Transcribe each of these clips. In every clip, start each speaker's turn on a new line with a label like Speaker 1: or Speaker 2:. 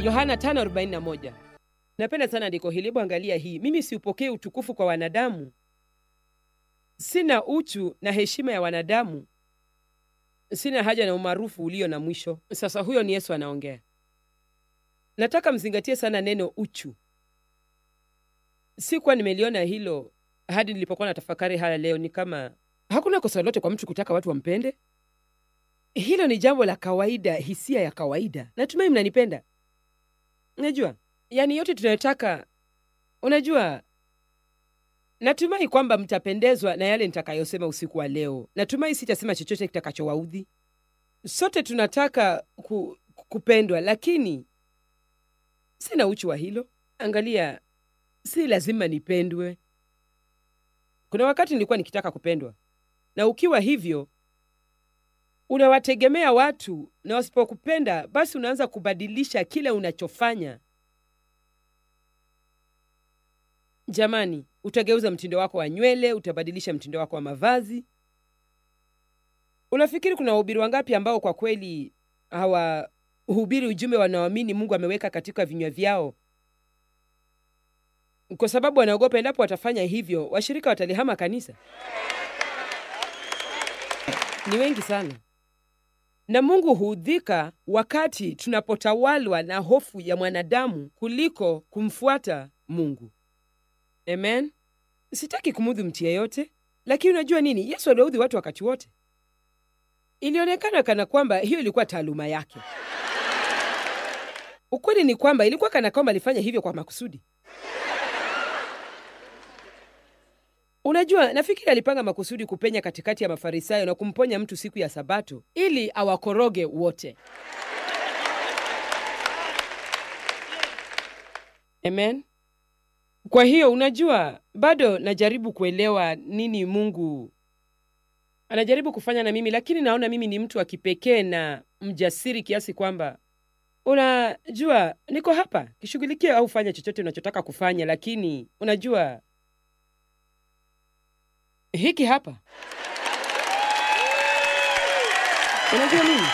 Speaker 1: Yohana 5:41. Napenda sana andiko hili. Hebu angalia hii, mimi siupokee utukufu kwa wanadamu, sina uchu na heshima ya wanadamu, sina haja na umaarufu ulio na mwisho. Sasa huyo ni Yesu anaongea. Nataka mzingatie sana neno uchu. Sikuwa nimeliona hilo hadi nilipokuwa na tafakari haya leo. Ni kama hakuna kosa lolote kwa mtu kutaka watu wampende. Hilo ni jambo la kawaida, hisia ya kawaida. Natumai mnanipenda. Unajua, yaani yote tunayotaka, unajua, natumai kwamba mtapendezwa na yale nitakayosema usiku wa leo. Natumai sitasema chochote kitakachowaudhi. Sote tunataka ku, kupendwa, lakini sina uchu wa hilo. Angalia, si lazima nipendwe. Kuna wakati nilikuwa nikitaka kupendwa, na ukiwa hivyo unawategemea watu, na wasipokupenda basi unaanza kubadilisha kile unachofanya. Jamani, utageuza mtindo wako wa nywele, utabadilisha mtindo wako wa mavazi. Unafikiri kuna wahubiri wangapi ambao kwa kweli hawahubiri ujumbe wanaoamini Mungu ameweka katika vinywa vyao, kwa sababu wanaogopa endapo watafanya hivyo washirika watalihama kanisa? Ni wengi sana, na Mungu huudhika wakati tunapotawalwa na hofu ya mwanadamu kuliko kumfuata Mungu. Amen. Sitaki kumudhi mtu yeyote, lakini unajua nini? Yesu aliwaudhi watu wakati wote. Ilionekana kana kwamba hiyo ilikuwa taaluma yake. Ukweli ni kwamba ilikuwa kana kwamba alifanya hivyo kwa makusudi. Unajua, nafikiri alipanga makusudi kupenya katikati ya Mafarisayo na kumponya mtu siku ya Sabato ili awakoroge wote. Amen. Kwa hiyo unajua, bado najaribu kuelewa nini Mungu anajaribu kufanya na mimi, lakini naona mimi ni mtu wa kipekee na mjasiri kiasi kwamba unajua, niko hapa kishughulikie au fanya chochote unachotaka kufanya, lakini unajua hiki hapa, unajua nini,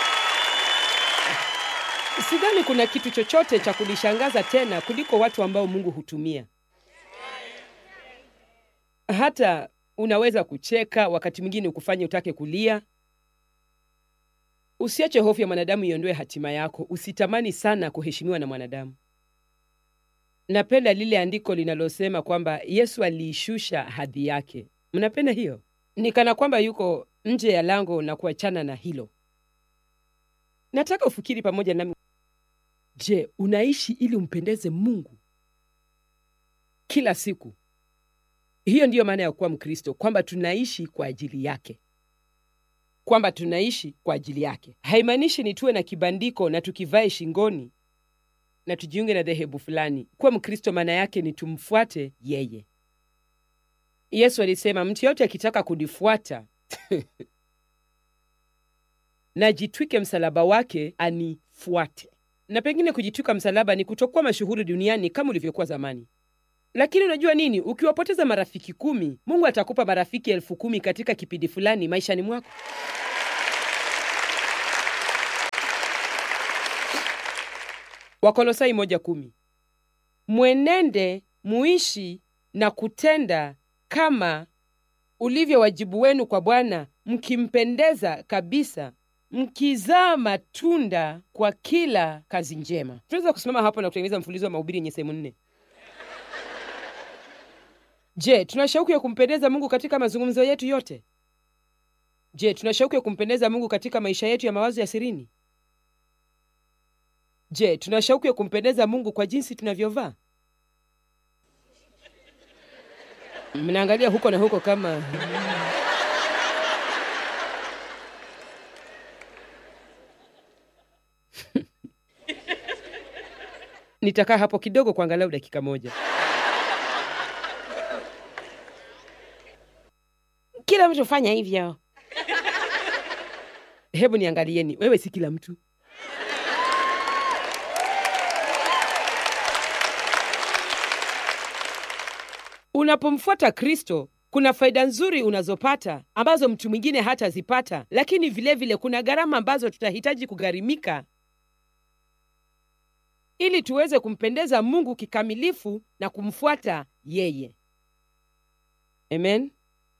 Speaker 1: sidhani kuna kitu chochote cha kunishangaza tena kuliko watu ambao Mungu hutumia. Hata unaweza kucheka, wakati mwingine ukufanye utake kulia. Usiache hofu ya mwanadamu iondoe hatima yako. Usitamani sana kuheshimiwa na mwanadamu. Napenda lile andiko linalosema kwamba Yesu aliishusha hadhi yake. Mnapenda hiyo? Ni kana kwamba yuko nje ya lango na kuachana na hilo. Nataka ufikiri pamoja nami. Je, unaishi ili umpendeze Mungu kila siku? Hiyo ndiyo maana ya kuwa Mkristo, kwamba tunaishi kwa ajili yake, kwamba tunaishi kwa ajili yake. Haimaanishi ni tuwe na kibandiko na tukivae shingoni na tujiunge na dhehebu fulani. Kuwa Mkristo maana yake ni tumfuate yeye. Yesu alisema mtu yote akitaka kunifuata na jitwike msalaba wake anifuate. Na pengine kujitwika msalaba ni kutokuwa mashuhuri duniani kama ulivyokuwa zamani. Lakini unajua nini? Ukiwapoteza marafiki kumi, Mungu atakupa marafiki elfu kumi katika kipindi fulani maishani mwako. Wakolosai moja kumi. Mwenende muishi na kutenda kama ulivyo wajibu wenu kwa Bwana, mkimpendeza kabisa, mkizaa matunda kwa kila kazi njema. Tunaweza kusimama hapo na kutengeneza mfululizo wa mahubiri yenye sehemu nne. Je, tuna shauku ya kumpendeza Mungu katika mazungumzo yetu yote? Je, tuna shauku ya kumpendeza Mungu katika maisha yetu ya mawazo ya sirini? Je, tuna shauku ya kumpendeza Mungu kwa jinsi tunavyovaa? Mnaangalia huko na huko kama nitakaa hapo kidogo kwa angalau dakika moja. Kila mtu fanya hivyo. Hebu niangalieni, wewe si kila mtu. Unapomfuata Kristo kuna faida nzuri unazopata ambazo mtu mwingine hatazipata, lakini vilevile vile kuna gharama ambazo tutahitaji kugharimika ili tuweze kumpendeza Mungu kikamilifu na kumfuata yeye. Amen.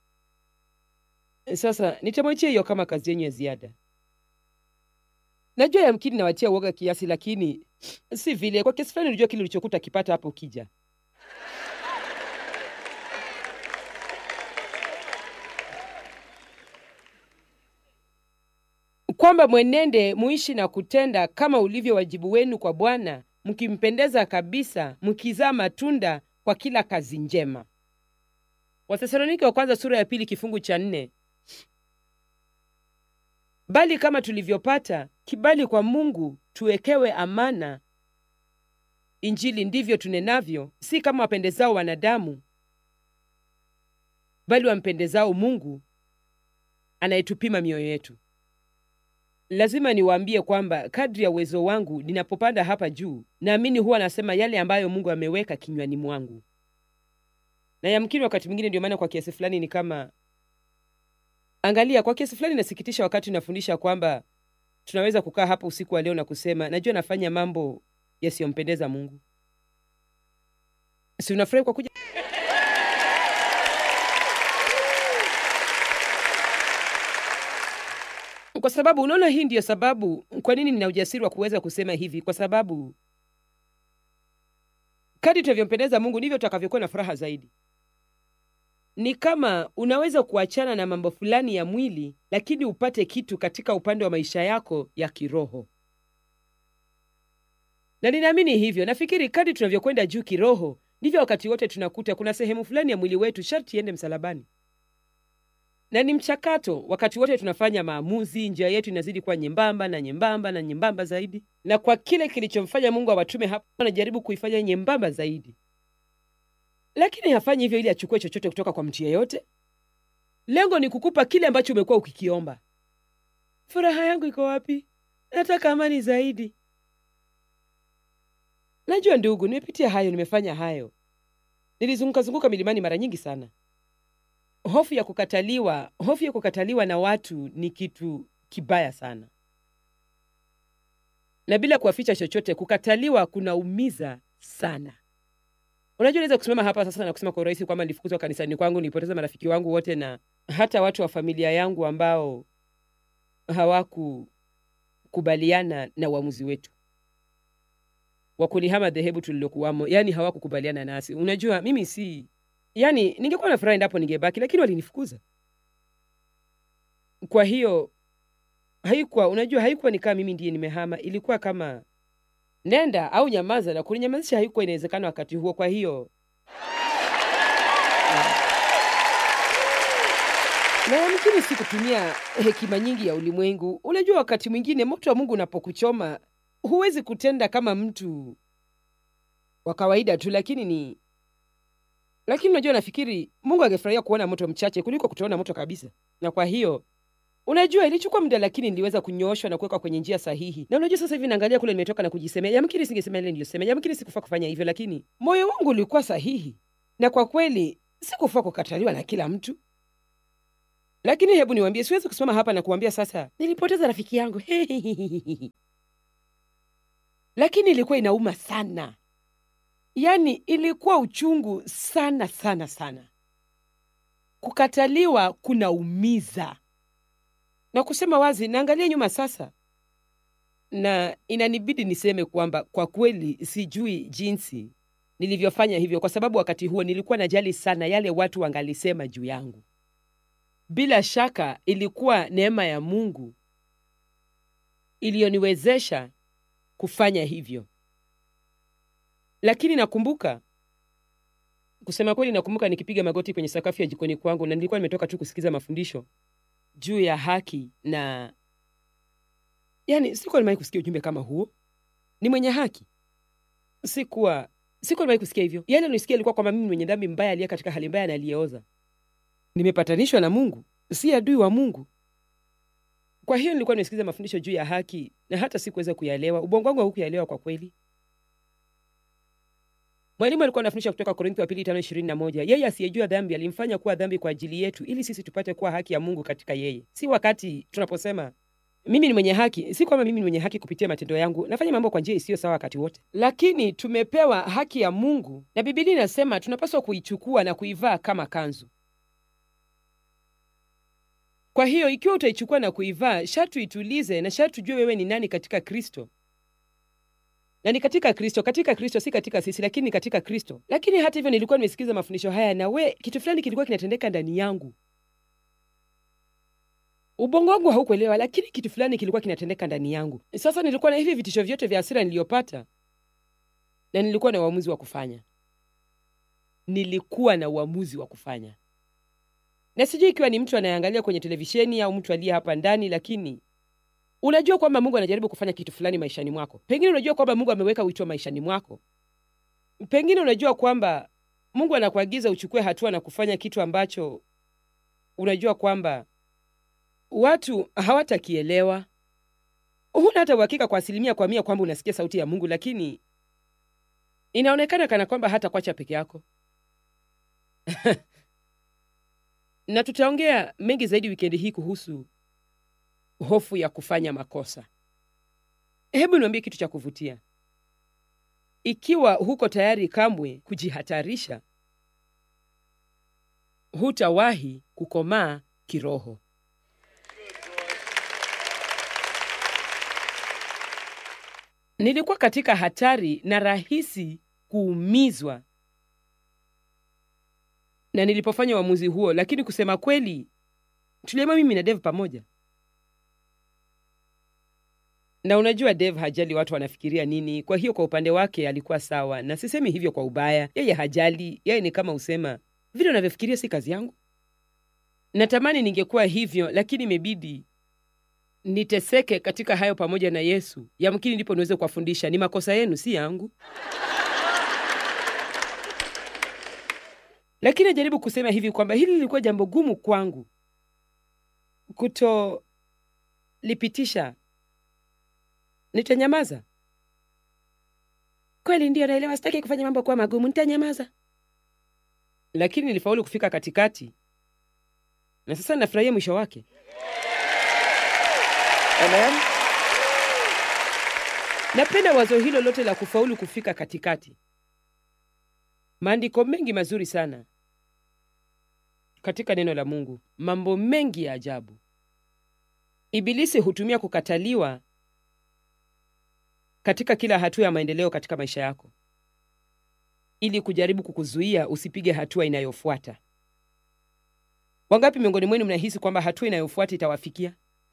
Speaker 1: Sasa nitamwachia hiyo kama kazi yenyu ya ziada. Najua yamkini nawatia uoga kiasi, lakini si vile. Kwa kiasi fulani, unajua kile ulichokuta kipata hapo ukija kwamba mwenende muishi na kutenda kama ulivyo wajibu wenu kwa Bwana, mkimpendeza kabisa, mkizaa matunda kwa kila kazi njema. Wathesalonike wa kwanza sura ya pili kifungu cha nne. Bali kama tulivyopata kibali kwa Mungu tuwekewe amana Injili, ndivyo tunenavyo, si kama wapendezao wanadamu, bali wampendezao Mungu anayetupima mioyo yetu. Lazima niwaambie kwamba kadri ya uwezo wangu ninapopanda hapa juu, naamini huwa nasema yale ambayo Mungu ameweka kinywani mwangu, na yamkini wakati mwingine, ndio maana kwa kiasi fulani ni kama angalia, kwa kiasi fulani nasikitisha wakati nafundisha kwamba tunaweza kukaa hapa usiku wa leo na kusema najua nafanya mambo yasiyompendeza Mungu. Si unafurahi kwa kuja kwa sababu unaona, hii ndiyo sababu kwa nini nina ujasiri wa kuweza kusema hivi, kwa sababu kadri tunavyompendeza Mungu ndivyo tutakavyokuwa na furaha zaidi. Ni kama unaweza kuachana na mambo fulani ya mwili, lakini upate kitu katika upande wa maisha yako ya kiroho, na ninaamini hivyo. Nafikiri kadri tunavyokwenda juu kiroho, ndivyo wakati wote tunakuta kuna sehemu fulani ya mwili wetu sharti iende msalabani na ni mchakato. Wakati wote tunafanya maamuzi, njia yetu inazidi kuwa nyembamba na nyembamba na nyembamba zaidi, na kwa kile kilichomfanya Mungu awatume hapa, anajaribu kuifanya nyembamba zaidi, lakini hafanyi hivyo ili achukue chochote kutoka kwa mtu yeyote. Lengo ni kukupa kile ambacho umekuwa ukikiomba. Furaha yangu iko wapi? Nataka amani zaidi. Najua ndugu, nimepitia hayo, nimefanya hayo, nilizunguka zunguka milimani mara nyingi sana. Hofu ya kukataliwa, hofu ya kukataliwa na watu ni kitu kibaya sana, na bila kuwaficha chochote, kukataliwa kunaumiza sana. Unajua, naweza kusimama hapa sasa na kusema kwa urahisi kwamba nilifukuzwa kanisani kwangu, nilipoteza marafiki wangu wote na hata watu wa familia yangu ambao hawakukubaliana na uamuzi wetu wa kulihama dhehebu tulilokuwamo, yaani hawakukubaliana nasi. Unajua, mimi si Yaani, ningekuwa na furaha endapo ningebaki, lakini walinifukuza. Kwa hiyo haikuwa, unajua, haikuwa ni kama mimi ndiye nimehama. Ilikuwa kama nenda au nyamaza, na kuninyamazisha haikuwa inawezekana wakati huo. Kwa hiyo na yamkini si kutumia hekima nyingi ya ulimwengu. Unajua, wakati mwingine moto wa Mungu unapokuchoma huwezi kutenda kama mtu wa kawaida tu, lakini ni lakini unajua, nafikiri Mungu angefurahia kuona moto mchache kuliko kutoona moto kabisa. Na kwa hiyo unajua, ilichukua muda, lakini niliweza kunyooshwa na kuwekwa kwenye njia sahihi. Na unajua, sasa hivi naangalia kule nimetoka na kujisemea, yamkini singesema ile niliyosema, yamkini sikufaa kufanya hivyo, lakini moyo wangu ulikuwa sahihi, na kwa kweli sikufaa kukataliwa na kila mtu. Lakini hebu niwaambie, siwezi kusimama hapa na kuambia sasa nilipoteza rafiki yangu lakini ilikuwa inauma sana Yaani ilikuwa uchungu sana sana sana. Kukataliwa kunaumiza, na kusema wazi, naangalia nyuma sasa, na inanibidi niseme kwamba kwa kweli sijui jinsi nilivyofanya hivyo, kwa sababu wakati huo nilikuwa najali sana yale watu wangalisema juu yangu. Bila shaka ilikuwa neema ya Mungu iliyoniwezesha kufanya hivyo. Lakini nakumbuka, kusema kweli, nakumbuka nikipiga magoti kwenye sakafu ya jikoni kwangu, na nilikuwa nimetoka tu kusikiza mafundisho juu ya haki, na yani sikuwa nimewahi kusikia ujumbe kama huo. Ni mwenye haki, sikuwa sikuwa nimewahi kusikia hivyo. Yale nilisikia ilikuwa kwamba mimi mwenye dhambi mbaya, aliye katika hali mbaya na aliyeoza, nimepatanishwa na Mungu, si adui wa Mungu. Kwa hiyo nilikuwa nimesikiza mafundisho juu ya haki, na hata sikuweza kuyaelewa. Ubongo wangu haukuyaelewa kwa kweli. Mwalimu alikuwa anafundisha kutoka Korintho wa pili tano ishirini na moja yeye asiyejua dhambi alimfanya kuwa dhambi kwa ajili yetu ili sisi tupate kuwa haki ya Mungu katika yeye. Si wakati tunaposema mimi ni mwenye haki. Si kwamba mimi ni mwenye haki kupitia matendo yangu, nafanya mambo kwa njia isiyo sawa wakati wote, lakini tumepewa haki ya Mungu na Biblia inasema tunapaswa kuichukua na kuivaa kama kanzu. Kwa hiyo ikiwa utaichukua na kuivaa, sharti uitulize na sharti ujue wewe ni nani katika Kristo na ni katika Kristo, katika Kristo, si katika sisi, lakini ni katika Kristo. Lakini hata hivyo, nilikuwa nimesikiza mafundisho haya na we, kitu fulani kilikuwa kinatendeka ndani yangu. Ubongo wangu haukuelewa, lakini kitu fulani kilikuwa kinatendeka ndani yangu. Sasa nilikuwa na hivi vitisho vyote vya hasira niliyopata, na nilikuwa na uamuzi wa kufanya. Nilikuwa na uamuzi wa kufanya, na sijui ikiwa ni mtu anayeangalia kwenye televisheni au mtu aliye hapa ndani, lakini unajua kwamba Mungu anajaribu kufanya kitu fulani maishani mwako. Pengine unajua kwamba Mungu ameweka wito maishani mwako. Pengine unajua kwamba Mungu anakuagiza uchukue hatua na kufanya kitu ambacho unajua kwamba watu hawatakielewa. Huna hata uhakika kwa asilimia kwa mia kwamba unasikia sauti ya Mungu, lakini inaonekana kana kwamba hata kwacha peke yako na tutaongea mengi zaidi wikendi hii kuhusu hofu ya kufanya makosa. Hebu niambie kitu cha kuvutia. Ikiwa huko tayari kamwe kujihatarisha, hutawahi kukomaa kiroho. Nilikuwa katika hatari na rahisi kuumizwa na nilipofanya uamuzi huo, lakini kusema kweli, tuliamua mimi na Dave pamoja na unajua Dave hajali watu wanafikiria nini. Kwa hiyo kwa upande wake alikuwa sawa, na sisemi hivyo kwa ubaya. Yeye hajali, yeye ni kama usema vile unavyofikiria si kazi yangu. Natamani ningekuwa hivyo, lakini imebidi niteseke katika hayo pamoja na Yesu. Yamkini ndipo niweze kuwafundisha ni makosa yenu, si yangu. Lakini najaribu kusema hivi kwamba hili lilikuwa jambo gumu kwangu kutolipitisha Nitanyamaza kweli? Ndiyo, naelewa, sitaki kufanya mambo kuwa magumu, nitanyamaza. Lakini nilifaulu kufika katikati, na sasa nafurahia mwisho wake. Amen. Napenda wazo hilo lote la kufaulu kufika katikati. Maandiko mengi mazuri sana katika neno la Mungu, mambo mengi ya ajabu. Ibilisi hutumia kukataliwa katika kila hatua ya maendeleo katika maisha yako ili kujaribu kukuzuia usipige hatua inayofuata. Wangapi miongoni mwenu mnahisi kwamba hatua inayofuata itawafikia?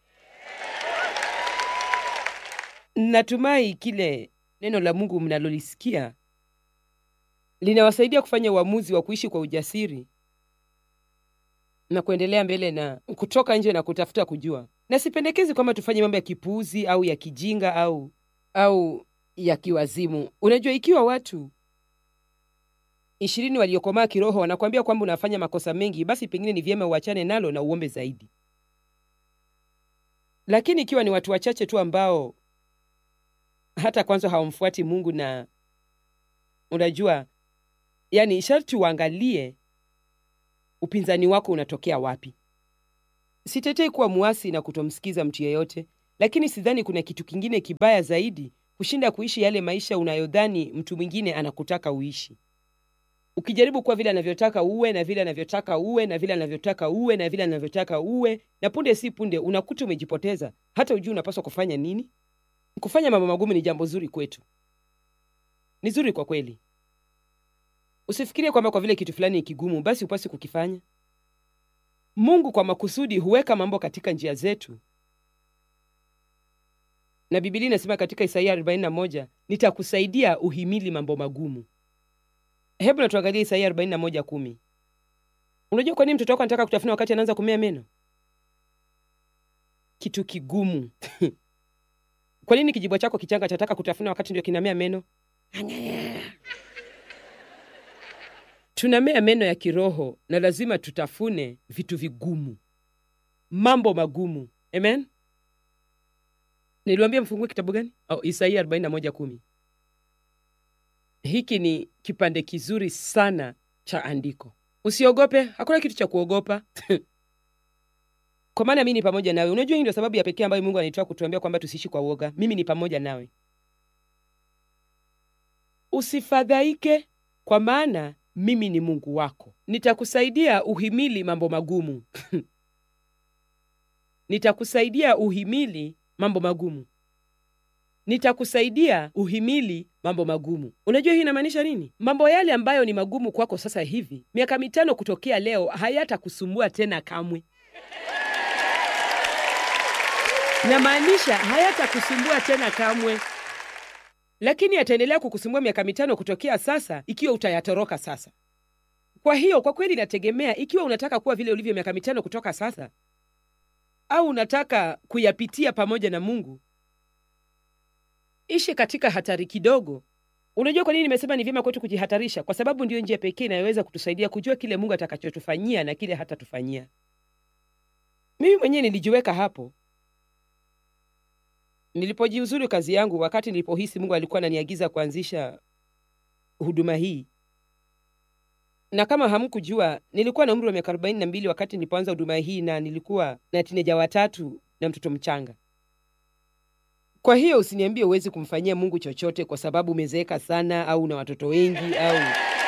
Speaker 1: Natumai kile neno la Mungu mnalolisikia linawasaidia kufanya uamuzi wa kuishi kwa ujasiri na kuendelea mbele na kutoka nje na kutafuta kujua. Na sipendekezi kwamba tufanye mambo ya kipuuzi au ya kijinga au au ya kiwazimu. Unajua, ikiwa watu ishirini waliokomaa kiroho wanakuambia kwamba unafanya makosa mengi, basi pengine ni vyema uachane nalo na uombe zaidi. Lakini ikiwa ni watu wachache tu ambao hata kwanza hawamfuati Mungu, na unajua, yani sharti uangalie upinzani wako unatokea wapi. Sitetei kuwa muasi na kutomsikiza mtu yeyote lakini sidhani kuna kitu kingine kibaya zaidi kushinda kuishi yale maisha unayodhani mtu mwingine anakutaka uishi, ukijaribu kuwa vile anavyotaka uwe na vile anavyotaka uwe na vile anavyotaka uwe na vile anavyotaka uwe, na punde si punde unakuta umejipoteza, hata ujui unapaswa kufanya nini. Kufanya mambo magumu ni jambo zuri kwetu, ni zuri kwa kweli. Usifikirie kwamba kwa vile kitu fulani ni kigumu basi upasi kukifanya. Mungu kwa makusudi huweka mambo katika njia zetu na Biblia inasema katika Isaia 41, nitakusaidia uhimili mambo magumu. Hebu na tuangalie Isaia 41:10. Unajua kwa nini mtoto wako anataka kutafuna wakati anaanza kumea meno? Kitu kigumu kwa nini kijibwa chako kichanga chataka kutafuna wakati ndio kinamea meno? Tunamea meno ya kiroho na lazima tutafune vitu vigumu, mambo magumu. Amen. Niliwambia mfungue kitabu gani? Oh, Isaia 41:10. Hiki ni kipande kizuri sana cha andiko. Usiogope, hakuna kitu cha kuogopa. kwa maana mimi ni pamoja nawe. Unajua, hii ndio sababu ya pekee ambayo Mungu anaitoa kutuambia kwamba tusiishi kwa uoga. Mimi ni pamoja nawe. Usifadhaike, kwa maana mimi ni Mungu wako, nitakusaidia uhimili mambo magumu nitakusaidia uhimili mambo magumu, nitakusaidia uhimili mambo magumu. Unajua hii inamaanisha nini? Mambo yale ambayo ni magumu kwako sasa hivi, miaka mitano kutokea leo, hayatakusumbua tena kamwe. Namaanisha hayatakusumbua tena kamwe, lakini yataendelea kukusumbua miaka mitano kutokea sasa, ikiwa utayatoroka sasa. Kwa hiyo kwa kweli inategemea ikiwa unataka kuwa vile ulivyo miaka mitano kutoka sasa au unataka kuyapitia pamoja na Mungu. Ishi katika hatari kidogo. Unajua kwa nini nimesema ni vyema kwetu kujihatarisha? Kwa sababu ndiyo njia pekee inayoweza kutusaidia kujua kile Mungu atakachotufanyia na kile hatatufanyia. Mimi mwenyewe nilijiweka hapo nilipojiuzuru kazi yangu, wakati nilipohisi Mungu alikuwa ananiagiza kuanzisha huduma hii na kama hamkujua nilikuwa na umri wa miaka arobaini na mbili wakati nilipoanza huduma hii, na nilikuwa na tineja watatu na mtoto mchanga. Kwa hiyo usiniambie huwezi kumfanyia Mungu chochote kwa sababu umezeeka sana au una watoto wengi au.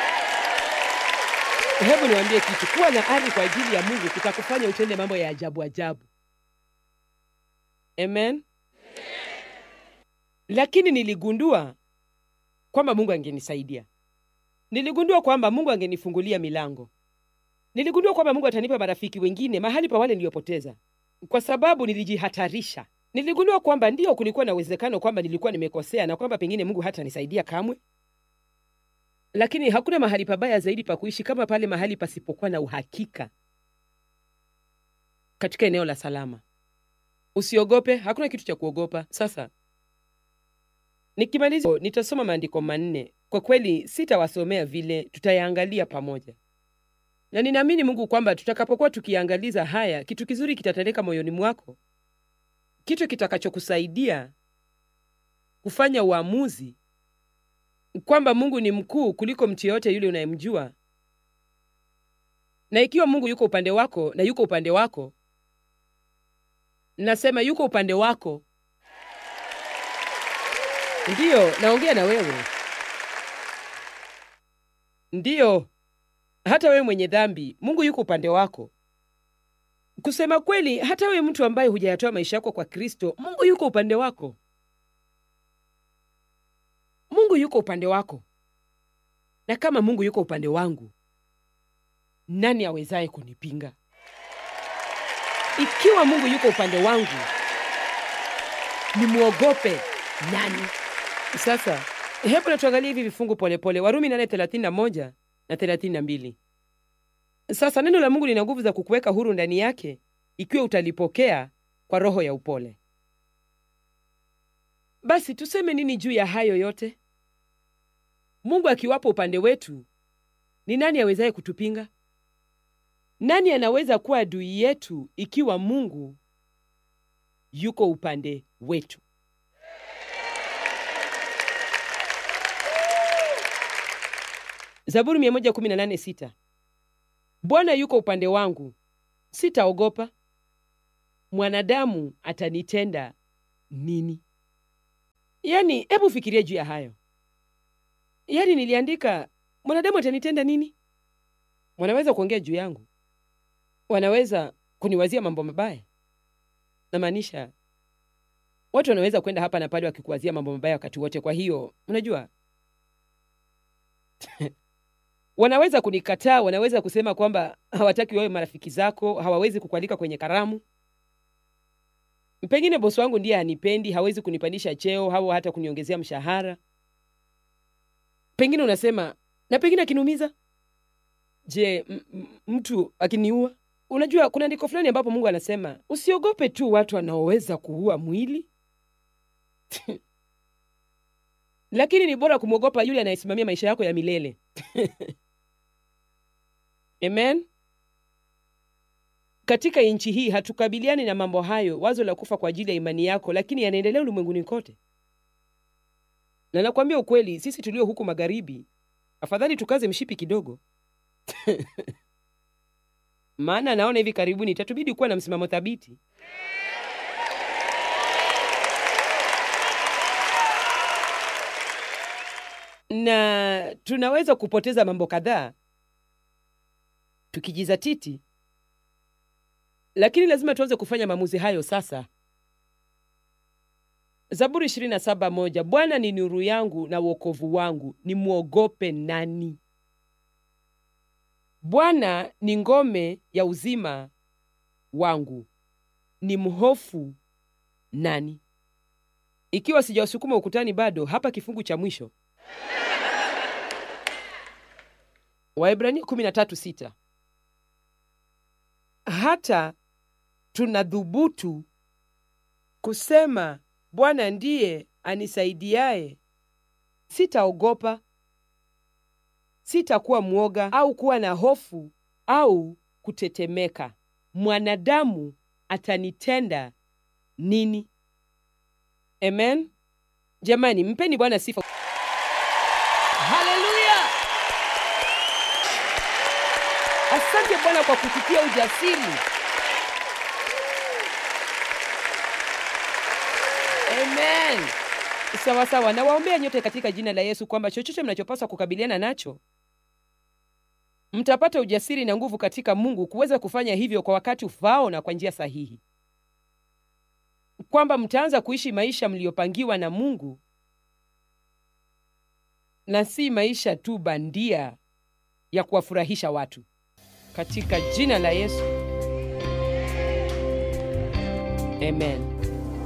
Speaker 1: Hebu niwaambie kitu, kuwa na ari kwa ajili ya Mungu kutakufanya utende mambo ya ajabu ajabu. Amen. Lakini niligundua kwamba Mungu angenisaidia niligundua kwamba Mungu angenifungulia milango. Niligundua kwamba Mungu atanipa marafiki wengine mahali pa wale niliyopoteza, kwa sababu nilijihatarisha. Niligundua kwamba ndiyo, kulikuwa na uwezekano kwamba nilikuwa nimekosea na kwamba pengine Mungu hatanisaidia kamwe, lakini hakuna mahali pabaya zaidi pa kuishi kama pale mahali pasipokuwa na uhakika, katika eneo la salama. Usiogope, hakuna kitu cha kuogopa. Sasa nikimaliza, nitasoma maandiko manne kwa kweli sitawasomea vile, tutayaangalia pamoja, na ninaamini Mungu kwamba tutakapokuwa tukiangaliza haya, kitu kizuri kitatendeka moyoni mwako, kitu kitakachokusaidia kufanya uamuzi kwamba Mungu ni mkuu kuliko mtu yeyote yule unayemjua, na ikiwa Mungu yuko upande wako na yuko upande wako, nasema yuko upande wako, ndiyo naongea na wewe Ndiyo, hata wewe mwenye dhambi, Mungu yuko upande wako. Kusema kweli, hata wewe mtu ambaye hujayatoa maisha yako kwa Kristo, Mungu yuko upande wako. Mungu yuko upande wako, na kama Mungu yuko upande wangu, nani awezaye kunipinga? Ikiwa Mungu yuko upande wangu, nimwogope nani? Sasa Hebu na tuangalie hivi vifungu polepole. Warumi 8:31 na 32. Sasa neno la Mungu lina nguvu za kukuweka huru ndani yake ikiwa utalipokea kwa roho ya upole. Basi tuseme nini juu ya hayo yote? Mungu akiwapo upande wetu, ni nani awezaye kutupinga? Nani anaweza kuwa adui yetu ikiwa Mungu yuko upande wetu? Zaburi 118:6. Bwana yuko upande wangu, sitaogopa. Mwanadamu atanitenda nini? Yaani, hebu fikiria juu ya hayo. Yaani niliandika mwanadamu atanitenda nini? Wanaweza kuongea juu yangu, wanaweza kuniwazia mambo mabaya. Namaanisha watu wanaweza kwenda hapa na pale wakikuwazia mambo mabaya wakati wote. Kwa hiyo unajua wanaweza kunikataa, wanaweza kusema kwamba hawataki wawe marafiki zako, hawawezi kukualika kwenye karamu. Pengine bosi wangu ndiye hanipendi, hawezi kunipandisha cheo au hata kuniongezea mshahara. Pengine unasema na pengine akiniumiza. Je, mtu akiniua? Unajua, kuna andiko fulani ambapo Mungu anasema usiogope tu watu wanaoweza kuua mwili lakini ni bora kumwogopa yule anayesimamia maisha yako ya milele. Amen. Katika nchi hii hatukabiliani na mambo hayo, wazo la kufa kwa ajili ya imani yako, lakini yanaendelea ulimwenguni kote. Na nakwambia ukweli, sisi tulio huku magharibi, afadhali tukaze mshipi kidogo maana naona hivi karibuni itatubidi kuwa na msimamo thabiti. Na tunaweza kupoteza mambo kadhaa tukijizatiti, lakini lazima tuanze kufanya maamuzi hayo sasa. Zaburi 27:1, Bwana ni nuru yangu na wokovu wangu, nimwogope nani? Bwana ni ngome ya uzima wangu, ni mhofu nani? Ikiwa sijawasukuma ukutani bado, hapa kifungu cha mwisho Waebrania 13:6, hata tunadhubutu kusema Bwana ndiye anisaidiaye, sitaogopa, sitakuwa mwoga au kuwa na hofu au kutetemeka. Mwanadamu atanitenda nini? Amen. Jamani, mpeni Bwana sifa. Haleluya! Asante Bwana kwa kututia ujasiri. Amen. Sawa sawa, nawaombea nyote katika jina la Yesu kwamba chochote mnachopaswa kukabiliana nacho mtapata ujasiri na nguvu katika Mungu kuweza kufanya hivyo kwa wakati ufaao na kwa njia sahihi, kwamba mtaanza kuishi maisha mliyopangiwa na Mungu na si maisha tu bandia ya kuwafurahisha watu, katika jina la Yesu, amen.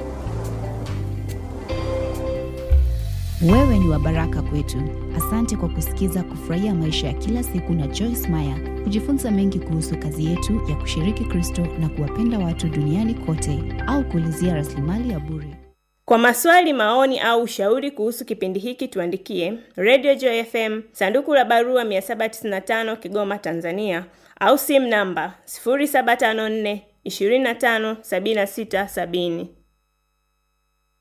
Speaker 2: Wewe ni wa baraka kwetu. Asante kwa kusikiza Kufurahia Maisha ya Kila Siku na Joyce Meyer. Kujifunza mengi kuhusu kazi yetu ya kushiriki Kristo na kuwapenda watu duniani kote, au kuulizia rasilimali ya bure.
Speaker 3: Kwa maswali, maoni au ushauri kuhusu kipindi hiki tuandikie Radio Joy FM, sanduku la barua 795 Kigoma, Tanzania, au simu namba 0754 25 76 70.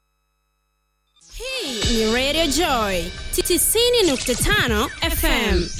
Speaker 4: Hii ni Radio Joy 90.5 FM.